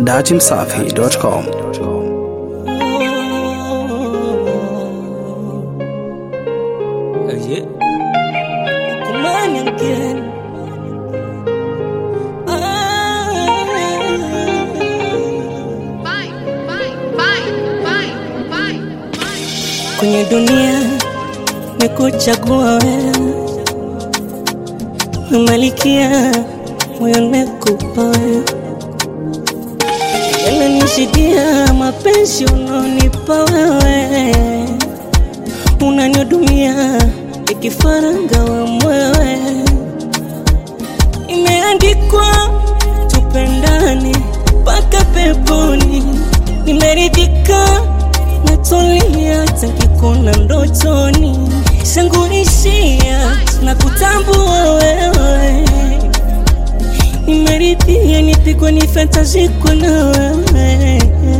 datimsafi.com. Yeah. Come on again. Bye, bye, bye, bye, bye, bye. Kwenye dunia nikuchagua wewe, umalikia moyo nimekupa wewe, yananishikia mapenzi unaonipa wewe, unanihudumia ikifaranga wa mwewe, imeandikwa tupendane mpaka peponi, nimeridhika natulia takikuna ndotoni sangurishia na kutambua wewe nimeridhia nipigwe ni fantaziko na wewe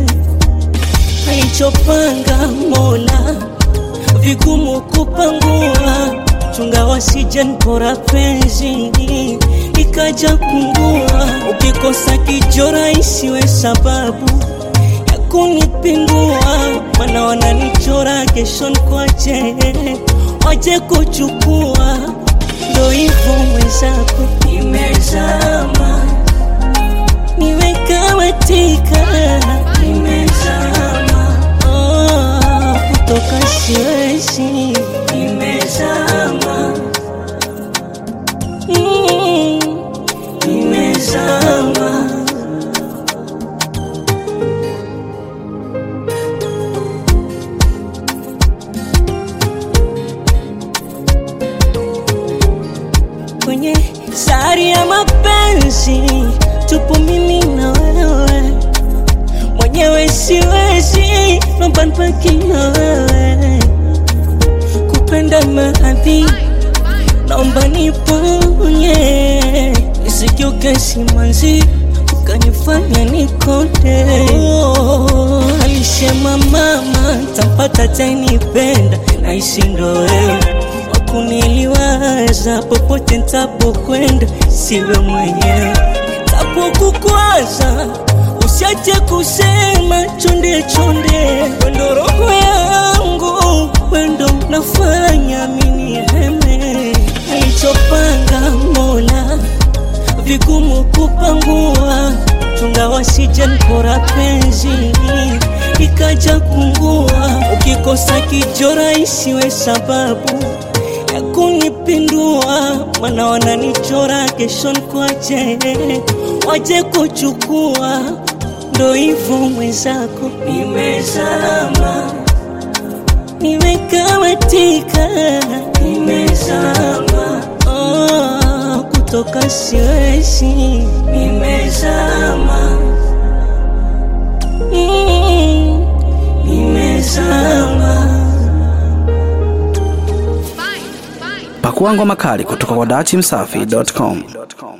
alichopanga mola vigumu kupangua chunga wasije nkora penzi ikaja kungua ukikosa kijora isiwe sababu ya kunipindua mana wananichora kesho nkwache waje kuchukua ndo hivyo mwenzako nimezama nimekamatika nimezama oh, kutoka siwezi nimezama mm, nimezama kwenye sari ya mapenzi tupo mimi na wewe mwenyewe siwezi naomba nibaki na wewe kupenda maadhi naomba niponye nisikiuke simanzi ukanifanya nikonde oh, alisema mama tampata tainipenda naisi ndo wewe wakuniliwaza popote ntapokwenda siwe mwenyewe tapokukwaza usiache kusema chonde chonde wendo roho yangu wendo nafanya mini heme alichopanga mola vigumu kupangua chunga wasije nkora penzi ikaja kungua ukikosa kijora isiwe sababu ya kunipindua mana wananichora kesho nkwache waje kuchukua ndo hivyo mwenzako nimezama nimekamatika nimezama oh, kutoka siwezi nimezama mm, nimezama Bye, bye. Pakua ngoma kali kutoka kwa datimsafi.com.